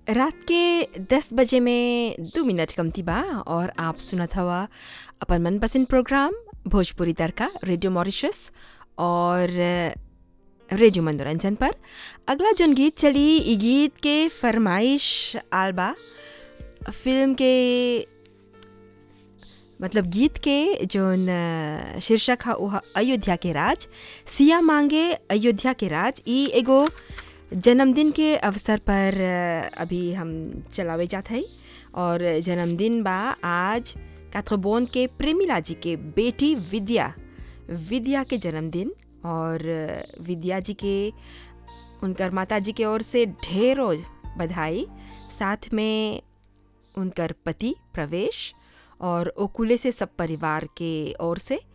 रात के 10 बजे में दो मिनट कमती बा और आप सुनत हवा अपन मनपसंद program Bhojpuri Tadka radio Mauritius और रेडियो मनोरंजन पर अगला जोन गीत चली ई गीत के फरमाइश आल बा फिल्म के मतलब गीत के जोन अ, शीर्षक है वो है अयोध्या के राज सिया मांगे अयोध्या के राज ई एगो जन्मदिन के अवसर पर अ, अभी हम चलावे जात है और जन्मदिन बा आज काथ्रोबोन के प्रेमिला जी के बेटी विद्या विद्या के जन्मदिन और अ, विद्या जी के उनकर माता जी के ओर से ढेरों बधाई साथ में उनकर पति प्रवेश और ओकुले से सब परिवार के ओर से